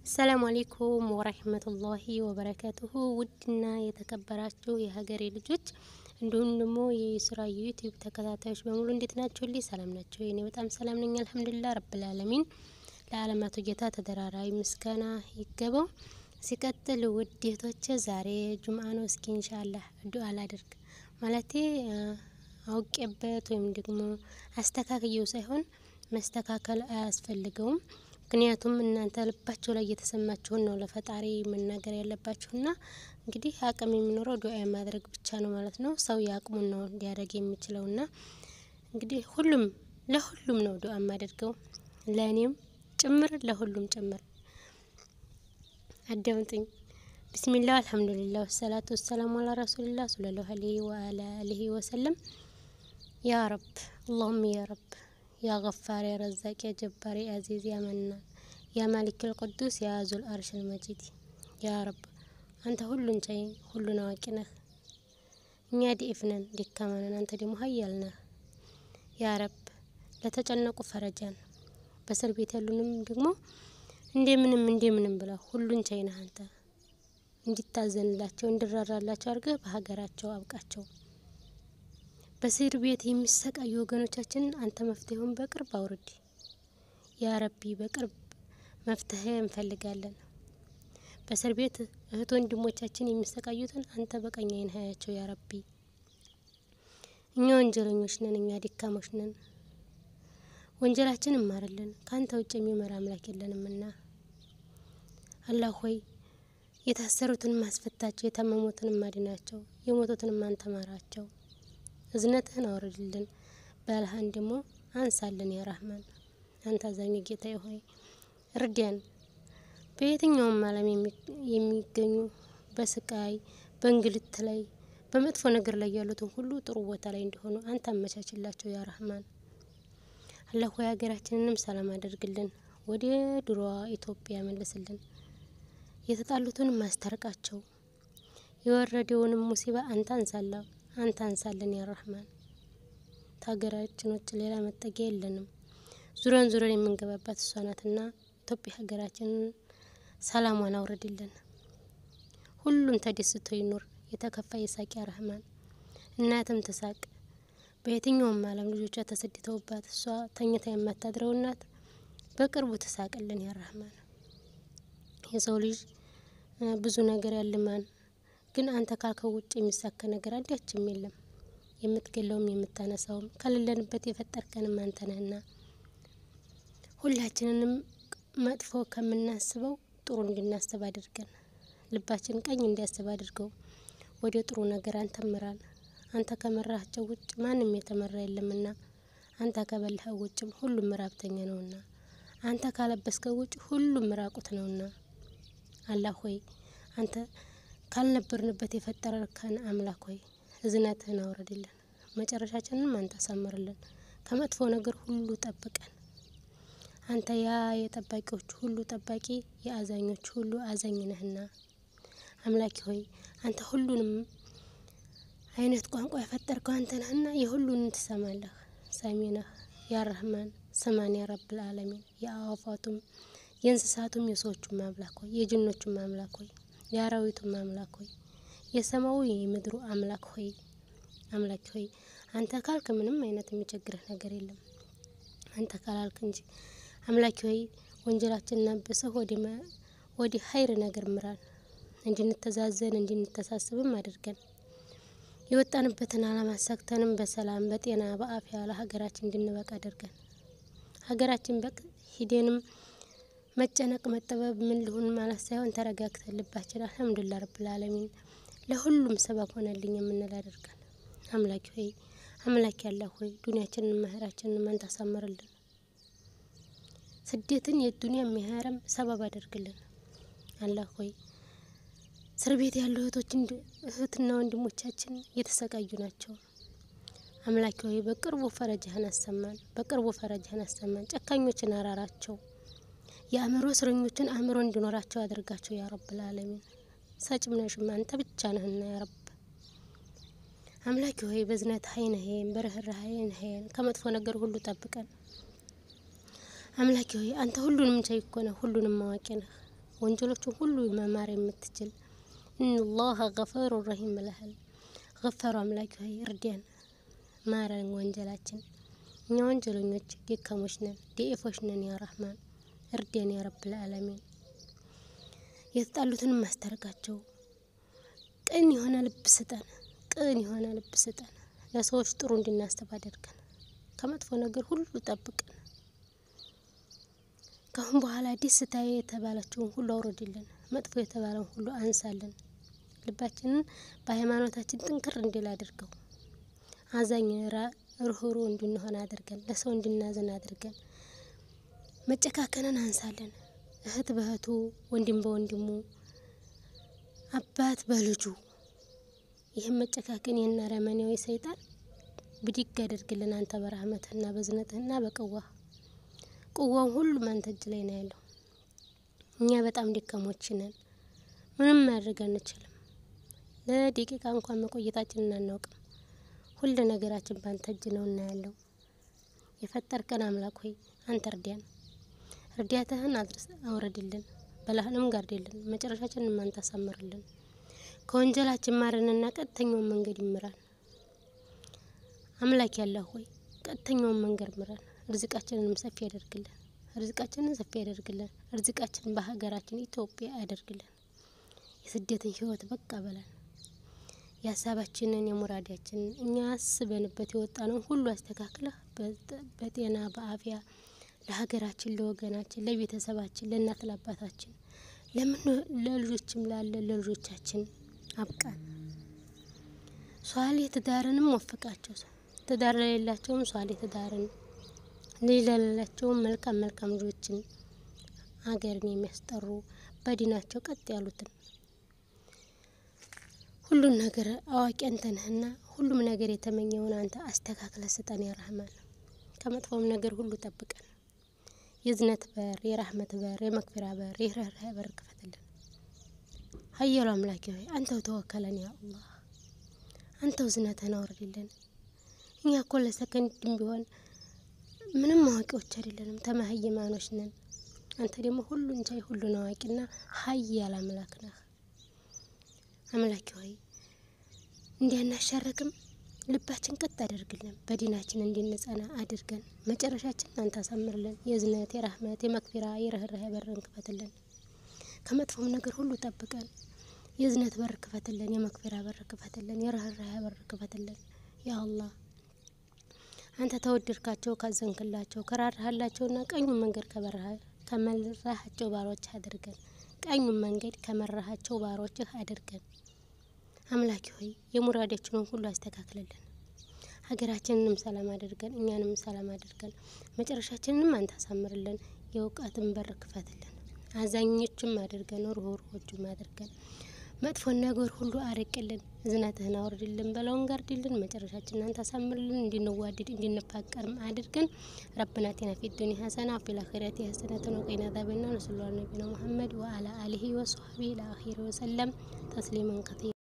ሰላም አሌይኩም ወረህመቱላሂ ወበረካቱሁ ውድና የተከበራችሁ የሀገሬ ልጆች እንዲሁም ደግሞ የስራ ዩቲዩብ ተከታታዮች በሙሉ እንዴት ናቸው? ልይ ሰላም ናቸው? እኔ በጣም ሰላም ነኝ አልሐምዱሊላህ ረብል ዓለሚን። ለዓለማቱ ጌታ ተደራራቢ ምስጋና ይገባው። ሲቀጥል ውድ እህቶቼ ዛሬ ጁምአ ነው። እስኪ ኢንሻአላህ ዱአ ላድርግ ማለቴ አውቄበት ወይም ደግሞ አስተካክየው ሳይሆን መስተካከል አያስፈልገውም። ምክንያቱም እናንተ ልባቸው ላይ እየተሰማችሁን ነው ለፈጣሪ መናገር ያለባችሁና እንግዲህ አቅም የሚኖረው ዱአ ማድረግ ብቻ ነው ማለት ነው። ሰው የአቅሙን ነው ሊያደርግ የሚችለውና እንግዲህ ሁሉም ለሁሉም ነው ዱአ የማደርገው ለእኔም ጭምር ለሁሉም ጭምር። አዳምጡኝ። ቢስሚላህ አልሐምዱሊላህ ወሰላቱ ወሰላሙ አላ ረሱሊላህ ሰለላሁ ዐለይሂ ወአላ አሊሂ ወሰለም። ያ ረብ አላሁም ያ ረብ ያ ገፋር ያ ረዛቅ ያ ጀባር ያ አዚዝ ያ መናን ያ ማሊክ ቅዱስ ያ ዙል አርሽል መጂድ ያ ረብ አንተ ሁሉን ቻይ ሁሉን አዋቂ ነህ። እኛ ዲኢፍ ነን ደካማ ነን፣ አንተ ደግሞ ሀያል ነህ። ያ ረብ ለተጨነቁ ፈረጃን በእስር ቤት ያሉንም ደግሞ እንደምንም እንደምንም ብለው ሁሉን ቻይ ነህ አንተ እንዲታዘንላቸው እንዲራራላቸው አድርገህ በሀገራቸው አብቃቸው። በእስር ቤት የሚሰቃዩ ወገኖቻችንን አንተ መፍትሄውን በቅርብ አውርድ ያ ረቢ። በቅርብ መፍትሄ እንፈልጋለን። በእስር ቤት እህት ወንድሞቻችን የሚሰቃዩትን አንተ በቀኝ ዓይንህ አያቸው ያ ረቢ። እኛ ወንጀለኞች ነን፣ እኛ ደካሞች ነን። ወንጀላችን እማርልን ከአንተ ውጭ የሚመራ አምላክ የለንምና አላህ ሆይ የታሰሩትን ማስፈታቸው፣ የታመሙትን ማድናቸው፣ የሞቱትን አንተ ማራቸው። እዝነትህን አውርድልን፣ በልሃን ደግሞ አንሳልን። ያ ረህማን አንተ አዛኝ ጌታ ሆይ እርዳን። በየትኛውም ዓለም የሚገኙ በስቃይ በእንግልት ላይ በመጥፎ ነገር ላይ ያሉትን ሁሉ ጥሩ ቦታ ላይ እንዲሆኑ አንተ አመቻችላቸው። ያ ረህማን አላህ ሆይ ሀገራችንንም ሰላም አደርግልን፣ ወደ ድሮዋ ኢትዮጵያ መልስልን። የተጣሉትንም ማስታርቃቸው፣ የወረደውንም ሙሲባ አንተ አንሳላ አንተ አንሳልን ያ ረህማን። ከሀገራችን ውጭ ሌላ መጠጊያ የለንም። ዙረን ዙረን የምንገባባት እሷ ናትና ኢትዮጵያ ሀገራችንን ሰላሟን አውርድልን። ሁሉም ተደስቶ ይኑር። የተከፋ የሳቅ ያ ረህማን። እናትም ትሳቅ። በየትኛውም ዓለም ልጆቿ ተሰድተውባት እሷ ተኝታ የማታድረው እናት በቅርቡ ትሳቅልን ያ ረህማን። የሰው ልጅ ብዙ ነገር ያልማን ግን አንተ ካልከው ውጭ የሚሳካ ነገር አንዳችም የለም። የምትገለውም የምታነሳውም ከሌለንበት የፈጠርከንም አንተ ነህና ሁላችንንም መጥፎ ከምናስበው ጥሩ እንድናስብ አድርገን፣ ልባችን ቀኝ እንዲያስብ አድርገው። ወደ ጥሩ ነገር አንተ ምራን። አንተ ከመራሃቸው ውጭ ማንም የተመራ የለምና አንተ ከበላኸው ውጭም ሁሉም ምራብተኛ ነውና አንተ ካለበስከው ውጭ ሁሉም ምራቁት ነውና አላህ ሆይ አንተ ካልነበርንበት የፈጠረከን አምላክ ሆይ እዝነትህን አውረድልን፣ መጨረሻችንንም አንተ አሳምርልን፣ ከመጥፎ ነገር ሁሉ ጠብቀን። አንተ ያ የጠባቂዎች ሁሉ ጠባቂ የአዛኞች ሁሉ አዛኝ ነህና አምላኪ ሆይ አንተ ሁሉንም አይነት ቋንቋ የፈጠርከው አንተ ነህና የሁሉንም ትሰማለህ፣ ሰሚ ነህ ያ ረህማን። ስማን ያ ረብል ዓለሚን። የአዋፋቱም የእንስሳቱም የሰዎቹም አምላክ ሆይ የጅኖቹም አምላክ ሆይ የአራዊቱም አምላክ ሆይ የሰማዩ የምድሩ አምላክ ሆይ አምላክ ሆይ አንተ ካልክ ምንም አይነት የሚቸግርህ ነገር የለም። አንተ ካላልክ እንጂ አምላክ ሆይ ወንጀላችንን አብሰህ ወደ ሀይር ነገር ምራን፣ እንድንተዛዘን እንድንተሳስብም አድርገን የወጣንበትን ዓላማ አሳክተንም በሰላም በጤና በአፍያ ለሀገራችን እንድንበቃ አድርገን ሀገራችን በቅ ሂደንም መጨነቅ መጠበብ ምን ልሁን ማለት ሳይሆን ተረጋግተን ልባችን አልሐምዱሊላህ ረብል ዓለሚን ለሁሉም ሰበብ ሆነልኝ የምንል አድርገን አምላኪ ሆይ አምላክ ያለ ሆይ ዱንያችንን መኸራችንን መንታ አሳምርልን። ስደትን የዱንያ የሚሀረም ሰበብ አድርግልን። አላህ ሆይ እስር ቤት ያሉ እህቶችን እህትና ወንድሞቻችን እየተሰቃዩ ናቸው። አምላኪ ሆይ በቅርቡ ፈረጃህን አሰማን፣ በቅርቡ ፈረጃህን አሰማን። ጨካኞችን አራራቸው የአእምሮ እስረኞችን አእምሮ እንዲኖራቸው አድርጋቸው ያ ረብል ዓለሚን። ሰጭም ነሽም አንተ ብቻ ነህና ያ ረብ አምላኪ ሆይ በዝነት ሀይነሄን በርህራሄ ሀይን ከመጥፎ ነገር ሁሉ ጠብቀን። አምላኪ ሆይ አንተ ሁሉንም ቻይ እኮ ነህ፣ ሁሉንም አዋቂ ነህ። ወንጀሎችን ሁሉ መማር የምትችል ኢነላሀ ገፈሩ ረሂም ብለሃል። ገፈሩ አምላክ ሆይ እርዳን፣ ማረን ወንጀላችን። እኛ ወንጀለኞች ደካሞች ነን፣ ደኢፎች ነን። ያ ረህማን እርዳን ያ ረብል ዓለሚን። የተጣሉትን ማስታርቃቸው። ቅን የሆነ ልብ ስጠን፣ ቅን የሆነ ልብ ስጠን። ለሰዎች ጥሩ እንድናስብ አድርገን፣ ከመጥፎ ነገር ሁሉ ጠብቀን። ከአሁን በኋላ ደስታ የተባለችውን ሁሉ አውርድልን፣ መጥፎ የተባለውን ሁሉ አንሳልን። ልባችንን በሃይማኖታችን ጥንክር እንዲል አድርገው። አዛኝ ርህሩ እንድንሆን አድርገን፣ ለሰው እንድናዘን አድርገን። መጨካከንን አንሳለን። እህት በእህቱ ወንድም በወንድሙ አባት በልጁ ይህም መጨካከን ይህን አረመኔያዊ ሰይጣን ብድግ አድርግልን። አንተ በረህመትህና በዝነትህና በቅዋህ ቅዋውን ሁሉም አንተ እጅ ላይ ነው ያለው። እኛ በጣም ደካሞች ነን፣ ምንም ማድረግ አንችልም። ለደቂቃ እንኳን መቆየታችንን አናውቅም። ሁሉ ነገራችን በአንተ እጅ ነው እና ያለው። የፈጠርከን አምላክ ሆይ አንተ እርዳን፣ እርዳታህን አድርስ አውረድልን፣ በላህንም ጋርድልን፣ መጨረሻችንን አንተ አሳምርልን። ከወንጀላችን ማረንና ቀጥተኛውን መንገድ ይምራን። አምላክ ያለህ ሆይ ቀጥተኛውን መንገድ ምራን። ርዝቃችንንም ሰፊ ያደርግልን። ርዝቃችንን ሰፊ ያደርግልን። ርዝቃችንን በሀገራችን ኢትዮጵያ ያደርግልን። የስደትን ህይወት በቃ በለን። የሀሳባችንን የሙራዳችንን እኛ አስበንበት የወጣነውን ሁሉ አስተካክለህ በጤና በአፊያ ለሀገራችን፣ ለወገናችን፣ ለቤተሰባችን፣ ለእናት ለአባታችን፣ ለምን ለልጆችም ላለ ለልጆቻችን አብቃን። ሷሌ ትዳርንም ወፍቃቸው። ትዳር ለሌላቸውም ሷሌ ትዳርን ልጅ ለሌላቸውም መልካም መልካም ልጆችን ሀገርን የሚያስጠሩ በዲናቸው ቀጥ ያሉትን ሁሉን ነገር አዋቂ አንተ ነህና ሁሉም ነገር የተመኘውን አንተ አስተካክለ ስጠን። የራህማን ከመጥፎም ነገር ሁሉ ጠብቀን። የዝነት በር፣ የራህመት በር፣ የመክፊራ በር፣ የርህራሄ በር ክፈትልን። ሀያሉ አምላኪ ሆይ አንተው ተወከለን። ያ አላህ አንተው ዝነትህን አውርድልን። እኛ እኮ ለሰከንድም ቢሆን ምንም አዋቂዎች አይደለንም፣ ተመሀይማኖች ነን። አንተ ደግሞ ሁሉን ቻይ ሁሉን አዋቂና ሀያል አምላክ ነህ። አምላኪ ሆይ እንዲያናሻረክም ልባችን ቀጥ አደርግልን፣ በዲናችን እንድንጸና አድርገን፣ መጨረሻችን አንተ አሳምርልን። የዝነት የራህመት የመክፊራ የርህራሄ በርን ክፈትልን፣ ከመጥፎም ነገር ሁሉ ጠብቀን። የዝነት በር ክፈትልን፣ የመክፊራ በር ክፈትልን፣ የርህራሄ በር ክፈትልን። ያ አላህ አንተ ተወደድካቸው ካዘንክላቸው ከራራሃላቸውና ቀኙን መንገድ ከመራሃቸው ባሮች አድርገን ቀኙን መንገድ ከመራሃቸው ባሮችህ አድርገን። አምላኪ ሆይ የሙራዳችንን ሁሉ አስተካክልልን። ሀገራችንንም ሰላም አድርገን እኛንም ሰላም አድርገን መጨረሻችንንም አንተ አሳምርልን። የእውቀትን በር ክፈትልን። አዛኞችም አድርገን ሩህሩሆችም አድርገን መጥፎን ነገር ሁሉ አርቅልን። እዝነትህን አውርድልን፣ በላውን ጋርድልን። መጨረሻችንን አንተ አሳምርልን። እንድንዋድድ እንድንፋቀርም አድርገን። ረብና አቲና ፊ ዱንያ ሀሰና ወፊል አኺረቲ ሀሰነተን ወቂና አዛበናር። ነሰለላሁ ዐላ ነቢይና ሙሐመድ ወዐላ አሊሂ ወሰህቢሂ ኢላ አኺሪ ወሰለም ተስሊመን ከሲራ